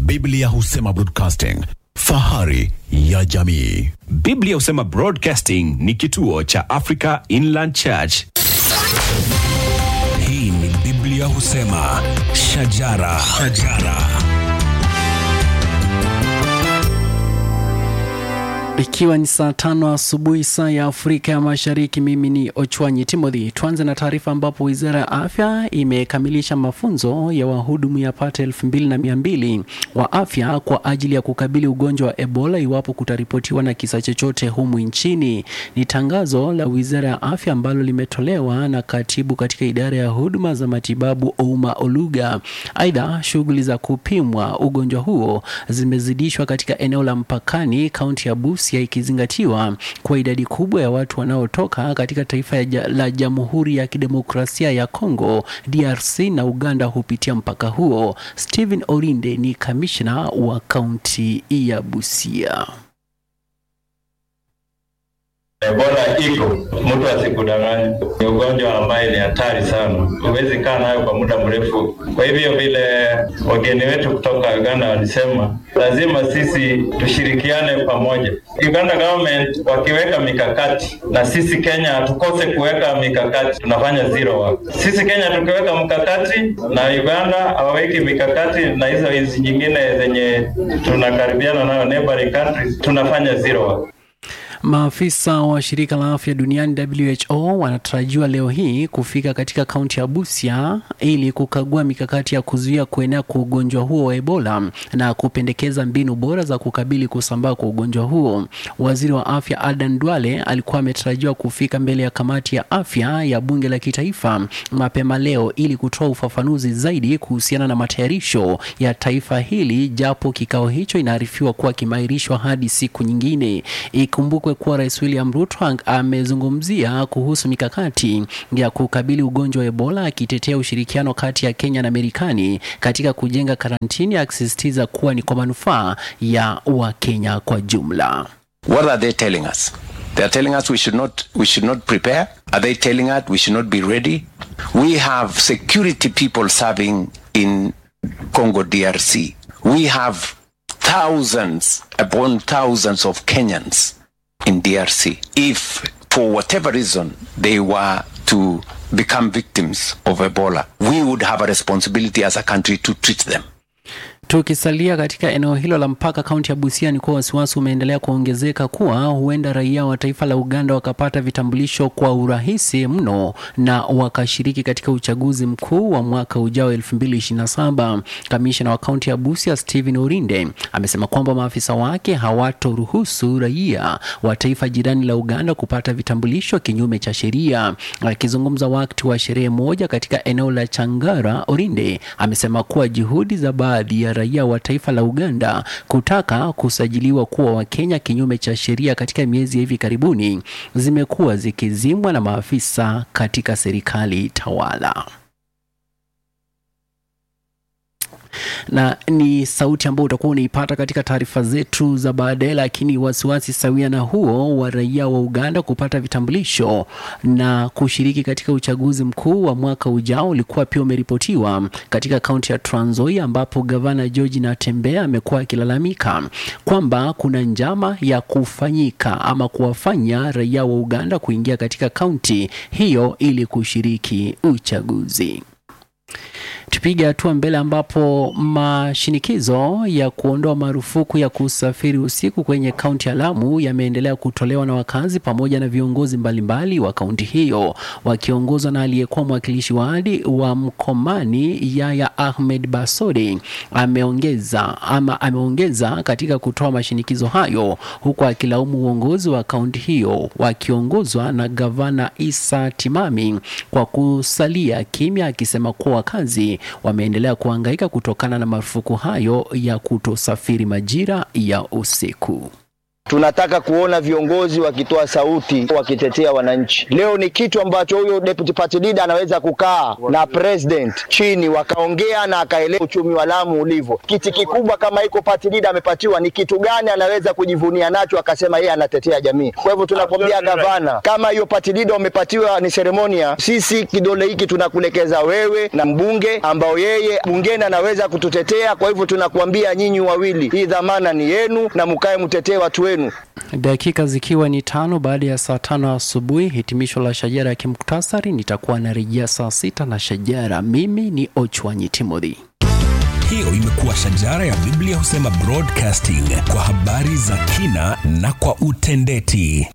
Biblia husema broadcasting, fahari ya jamii. Biblia husema Broadcasting ni kituo cha Africa Inland Church. Hii ni Biblia husema shajara, shajara. Ikiwa ni saa tano asubuhi saa ya Afrika ya Mashariki, mimi ni Ochwanyi Timothy. Tuanze na taarifa ambapo wizara ya afya imekamilisha mafunzo ya wahudumu yapata elfu mbili na mia mbili wa afya kwa ajili ya kukabili ugonjwa wa Ebola iwapo kutaripotiwa na kisa chochote humu nchini. Ni tangazo la wizara ya afya ambalo limetolewa na katibu katika idara ya huduma za matibabu Ouma Oluga. Aidha, shughuli za kupimwa ugonjwa huo zimezidishwa katika eneo la mpakani kaunti ya Busia ikizingatiwa kwa idadi kubwa ya watu wanaotoka katika taifa ya ja, la Jamhuri ya Kidemokrasia ya Kongo DRC na Uganda hupitia mpaka huo. Stephen Orinde ni kamishna wa kaunti ya Busia. Ebola iko, mtu asikudanganye. Ni ugonjwa ambaye ni hatari sana, huwezi kaa nayo kwa muda mrefu. Kwa hivyo vile wageni wetu kutoka Uganda walisema, lazima sisi tushirikiane pamoja. Uganda government wakiweka mikakati na sisi Kenya hatukose kuweka mikakati, tunafanya zero work. Sisi Kenya tukiweka mkakati na Uganda hawaweki mikakati, na hizo hizi nyingine zenye tunakaribiana nayo neighboring countries, tunafanya zero work. Maafisa wa shirika la afya duniani WHO wanatarajiwa leo hii kufika katika kaunti ya Busia ili kukagua mikakati ya kuzuia kuenea kwa ugonjwa huo wa Ebola na kupendekeza mbinu bora za kukabili kusambaa kwa ugonjwa huo. Waziri wa afya Adan Duale alikuwa ametarajiwa kufika mbele ya kamati ya afya ya bunge la kitaifa mapema leo ili kutoa ufafanuzi zaidi kuhusiana na matayarisho ya taifa hili, japo kikao hicho inaarifiwa kuwa kimeahirishwa hadi siku nyingine. Ikumbukwe kuwa Rais William Ruto amezungumzia kuhusu mikakati ya kukabili ugonjwa wa Ebola, akitetea ushirikiano kati ya Kenya na Marekani katika kujenga karantini, akisisitiza kuwa ni kwa manufaa ya Wakenya kwa jumla. What are they telling us? They are telling us we should not we should not prepare. Are they telling us we should not be ready? We have security people serving in Congo DRC. We have thousands upon thousands of Kenyans in DRC. If for whatever reason they were to become victims of Ebola, we would have a responsibility as a country to treat them. Tukisalia katika eneo hilo la mpaka kaunti ya Busia, ni kuwa wasiwasi umeendelea kuongezeka kuwa huenda raia wa taifa la Uganda wakapata vitambulisho kwa urahisi mno na wakashiriki katika uchaguzi mkuu wa mwaka ujao 2027. Kamishna wa kaunti ya Busia Stephen Orinde amesema kwamba maafisa wake hawatoruhusu raia wa taifa jirani la Uganda kupata vitambulisho kinyume cha sheria. Akizungumza wakati wa sherehe moja katika eneo la Changara, Orinde amesema kuwa juhudi za baadhi ya raia wa taifa la Uganda kutaka kusajiliwa kuwa Wakenya kinyume cha sheria katika miezi ya hivi karibuni zimekuwa zikizimwa na maafisa katika serikali tawala. na ni sauti ambayo utakuwa unaipata katika taarifa zetu za baadaye. Lakini wasiwasi sawia na huo wa raia wa Uganda kupata vitambulisho na kushiriki katika uchaguzi mkuu wa mwaka ujao ulikuwa pia umeripotiwa katika kaunti ya Trans Nzoia, ambapo gavana George Natembeya amekuwa akilalamika kwamba kuna njama ya kufanyika ama kuwafanya raia wa Uganda kuingia katika kaunti hiyo ili kushiriki uchaguzi. Tupige hatua mbele ambapo mashinikizo ya kuondoa marufuku ya kusafiri usiku kwenye kaunti ya Lamu yameendelea kutolewa na wakazi pamoja na viongozi mbalimbali wa kaunti hiyo wakiongozwa na aliyekuwa mwakilishi wadi wa Mkomani Yaya Ahmed Basode. Ameongeza ama ameongeza katika kutoa mashinikizo hayo huku akilaumu uongozi wa kaunti hiyo wakiongozwa na gavana Isa Timami kwa kusalia kimya, akisema kuwa wakazi wameendelea kuhangaika kutokana na marufuku hayo ya kutosafiri majira ya usiku. Tunataka kuona viongozi wakitoa sauti wakitetea wananchi. Leo ni kitu ambacho huyo deputy party leader anaweza kukaa na president chini wakaongea na akaelewa uchumi wa Lamu ulivyo. Kiti kikubwa kama iko party leader amepatiwa, ni kitu gani anaweza kujivunia nacho akasema yeye anatetea jamii. Kwa hivyo tunakwambia gavana, kama hiyo party leader umepatiwa ni seremonia, sisi kidole hiki tunakulekeza wewe na mbunge ambao yeye bungeni anaweza kututetea. Kwa hivyo tunakuambia nyinyi wawili, hii dhamana ni yenu na mkae mtetee watu wenu. Dakika zikiwa ni tano baada ya saa tano asubuhi, hitimisho la shajara ya kimuktasari. Nitakuwa narejea saa sita na shajara. Mimi ni Ochwanyi Timothy. Hiyo imekuwa shajara ya Biblia husema broadcasting kwa habari za kina na kwa utendeti.